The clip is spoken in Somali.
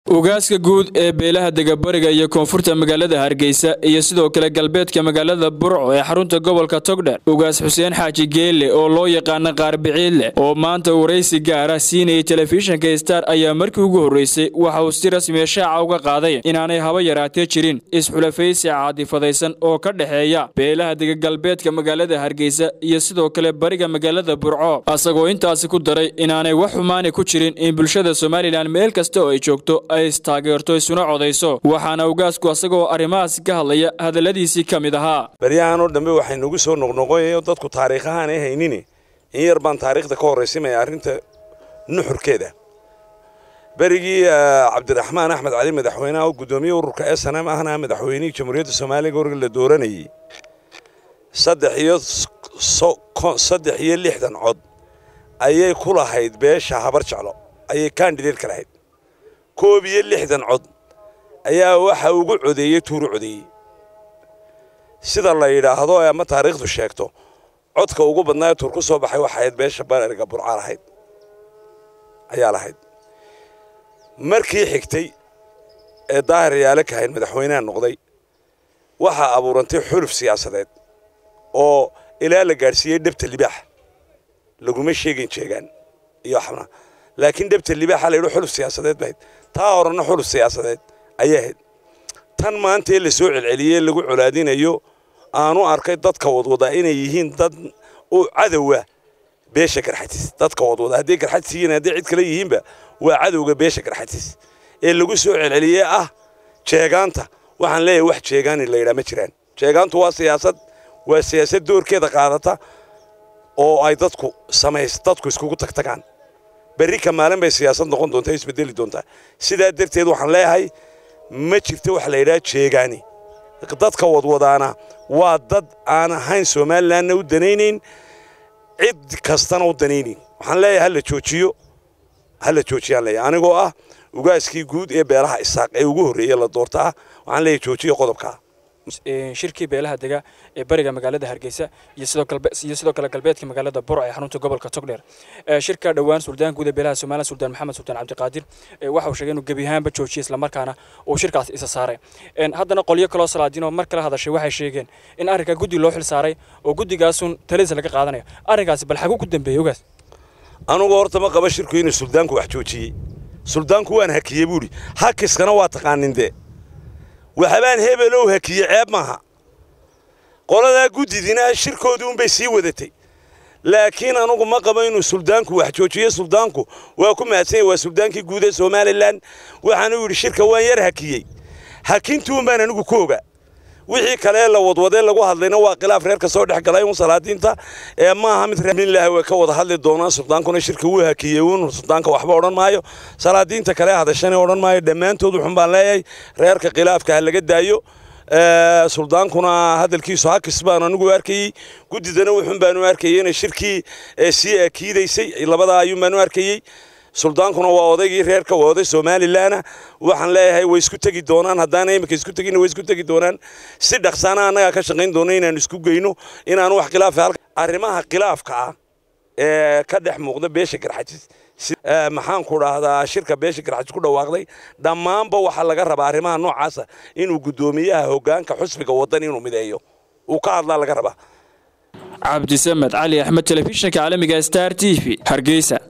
ugaaska guud ee beelaha degabariga iyo koonfurta magaalada hargeysa iyo sidoo kale galbeedka magaalada burco ee xarunta gobolka togdher ugaas xuseen xaaji geelle oo loo yaqaana qaarbiciidleh oo maanta waraysi gaara siinayay telefishinka star ayaa markii ugu horreysay waxa uu si rasmiya shaaca uga qaaday inaanay haba yaraatee jirin isxulafaysi caadifadaysan oo ka dhexeeya beelaha dega galbeedka magaalada hargeysa iyo sidoo kale bariga magaalada burco asagoo intaasi ku daray inaanay wax xumaani ku jirin in bulshada somalilan meel kasta oo ay joogto ay istaageerto isuna codayso waxaana ugaasku asagoo arrimahaasi ka hadlaya hadalladiisii ka mid ahaa baryahan oo dhambe waxay nagu soo noqnoqonayo dadku taariikhahaan ay haynini in yar baan taariikhda ka horraysimaya arrinta nuxurkeeda berigii cabdiraxmaan axmed cali madaxweyneha oo guddoomiye ururka s n m ahna madaxweynihii jamhuuriyadda soomaaliya gorga la dooranayey saddex iyo saddex iyo lixdan cod ayay ku lahayd beesha habar jeclo ayay kandideed ka lahayd koob iyo lixdan cod ayaa waxa ugu codeeyey tuuru codeeyey sida la yidhaahdo ama taariikhdu sheegto codka ugu badnaa tuur ku soo baxay waxayd beesha bariga burca lahayd ayaa lahayd markii xigtay ee daahir yaale kahayn madaxweyneha noqday waxaa abuurantay xuluf siyaasadeed oo ilaa la gaadhsiiyey dhebta libaax laguma sheegin jeegaan iyo xabna laakiin dhebta libaaxa la yidhi xuluf siyaasadeed bahayd taa horena xuluf siyaasadeed ayay ahayd tan maanta ee la soo celceliyey lagu colaadinayo aanu arkay dadka wadwadaa inay yihiin dad u cadowa beesha garxatis dadka wadwada hadday garxatis yihiin hadday cid kale yihiinba waa cadowga beesha garxatis ee lagu soo celceliyey ah jeegaanta waxaan leeyahay wax jeegaani la yidhaa ma jiraan jeegaantu waa siyaasad waa siyaasad doorkeeda qaadata oo ay dadku samays dadku iskugu tagtagaan berri ka maalin bay siyaasad noqon doontaa isbedeli doontaa sidaa darteed waxaan leeyahay ma jirto wax la yidhaha jeegaani dadka wadwadaana waa dad aan ahayn somalilanna u danaynayn cid kastana u danaynayn waxaan leeyahay hala joojiyo hala joojiyaan leeyahay anigoo ah ugaaskii guud ee beelaha isaaq ee ugu horreeyey la doortaa waxaan leeyahay joojiyo qodobkaa shirkii beelaha dega ee bariga magaalada hargeysa iyo sidoo kale galbeedka magaalada burco ee xarunta gobolka togdheer shirka dhowaan suldaan guud ee beelaha somalilan suldaan maxamed suldaan cabdiqaadir waxa uu sheegay inuu gebi ahaanba joojiyay islamarkaana uu shirkaas isa saaray haddana qolyo kaloo salaadiin oo mar kala hadashay waxay sheegeen in arrinkaa guddi loo xil saaray oo guddigaasun taladiisa laga qaadanayo arrinkaasi bal xaguu ku dambeeyey ogaas anugu horta ma qaba shirku inuu suldaanku wax joojiyey suldaanku waan hakiyey buuhi hakiskana waa taqaanin dee waxbaan hebelow hakiye ceeb maaha qoladaa guddidina shirkoodii unbay sii wadatay laakiin anugu ma qabo inuu suldaanku wax joojiyo suldaanku waa ku mahadsanya waa suldaankii guud ee somalilan waxaanu yidhi shirka waan yar hakiyey hakintuun baan anigu ku oga wixii kale la wadwadee lagu hadlayna waa khilaaf reerka soo dhex galay un salaadiinta ee maaha mid reermilaah way ka wada hadli doonaan suldaankuna shirka wuu hakiyey uun suldaanka waxba odhan maayo salaadiinta kale hadashana odhan maayo dhammaantood wuxun baan leeyahay reerka khilaafka ha laga daayo suldaankuna hadalkiisu hakis baan anigu arkayey guddidana wuxun baanu arkayey inay shirkii sii akiidaysay labadaa ayuun baanu arkayey suldaankuna waa odaygii reerka waa oday somalilanna waxaan leeyahay way isku tegi doonaan haddaana imika isku tegin way isku tegi doonaan si dhaqsaana annagaa ka shaqayn doona inaan isku geyno inaanu wax khilaafa arrimaha khilaafka ah ee ka dhex muuqda beesha garxajis maxaan ku dhahdaa shirka beesha garxajis ku dhawaaqday dhammaanba waxaa laga rabaa arrimaha noocaasa inuu guddoomiyaha hoggaanka xusbiga waddan inuu mideeyo uu ka hadlaa laga rabaa cabdisamed cali axmed telefishinka caalamiga star t v hargeysa